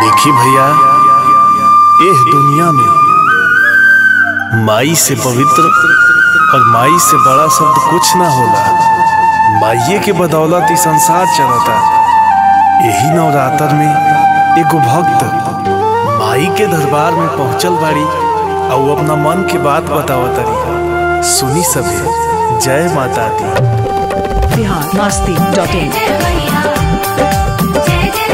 देखी भैया एह दुनिया में माई से पवित्र और माई से बड़ा शब्द कुछ ना होला माइये के बदौलत ई संसार चलता यही नवरात्र में एगो भक्त माई के दरबार में पहुंचल बाड़ी और वो अपना मन के बात बतावतरी सुनी सभे जय माता दी बिहार मस्ती डॉट इन जय मैया जय जय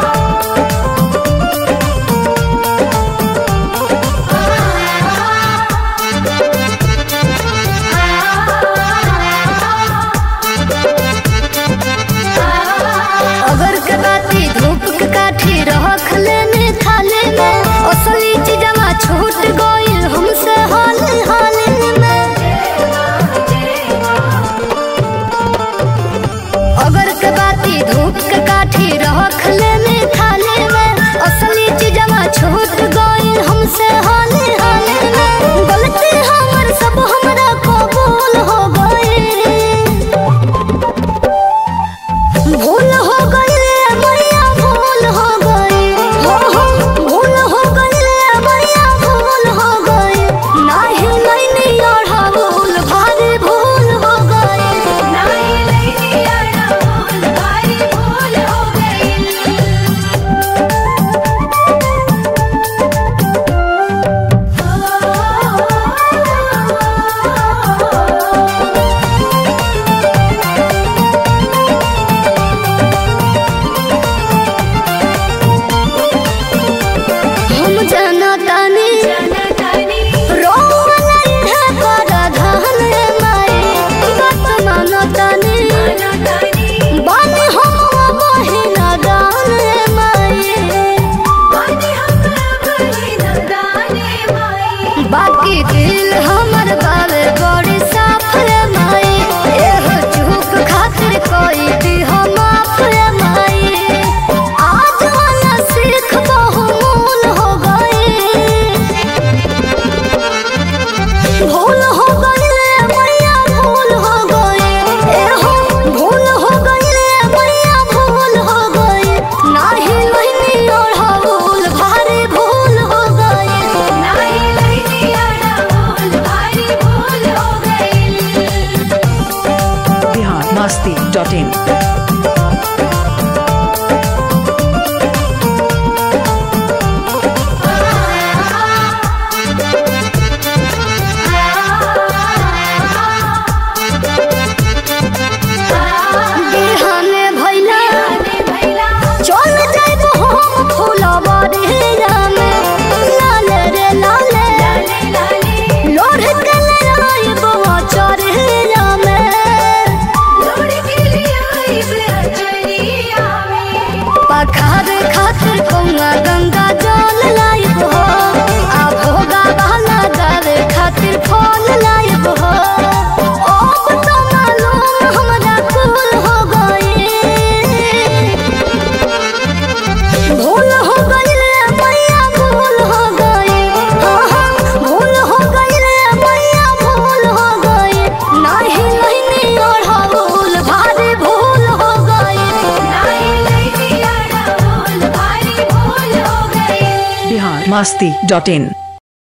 अगर के बाती धूप के काठी रख लेने थाले में असली चीजवा छूट गइल हमसे हाल हाल में अगर के बाती धूप के काठी रख लेने थाले में असली चीजवा छूट गइल हमसे हाल हाल में गलती हमर सब हमरा कबूल हो गइल भूल हो गई मैया भूल हो गई हो हो भूल हो गई मैया भूल हो गई नाही लैनी ओढ़ा भूल भारी भूल हो गई नाई लैनी आना भूल भारी भूल हो गई हम जाना तानी जनतानी रोवला इहे कर धन माई बात मानो तानी जनतानी बानी हम बहिना दान माई बानी हम अपनी नदाने माई बाकी दिल हमर बावे बड़ी साफ रे माई एह चूक खातिर कोई दी हम माफ रे माई आज वाला सीख बहुमूल हो गई भूल हो गई मैया भूल हो गई एहो भूल हो गई मैया भूल हो गई नाही लैनी ओढ़ा भूल भारी भूल हो गई नाई लैनी आना भूल भारी भूल हो गई बिहार मस्ती डॉट इन बिहाने भैला भैला चल जाइब हम फुलवरिया में लाल रे लाल लाले लाले लोढ़ के ले आइब चढ़िया में लोड़ के लिए आई बेअचरिया में पखार खातिर कौआ गंगा जल लाइब हो आ भोगा वाला गावे खातिर फल लाइब हो अब तो मालूम हमरा कुल हो गई भूल हो गई मैया भूल हो गई हाँ हाँ भूल हो गई मैया भूल हो गई नाही लैनी ओढ़ा भूल भारी भूल हो गई नाई लैनी आना भूल भारी भूल हो गई बिहार मस्ती डॉट इन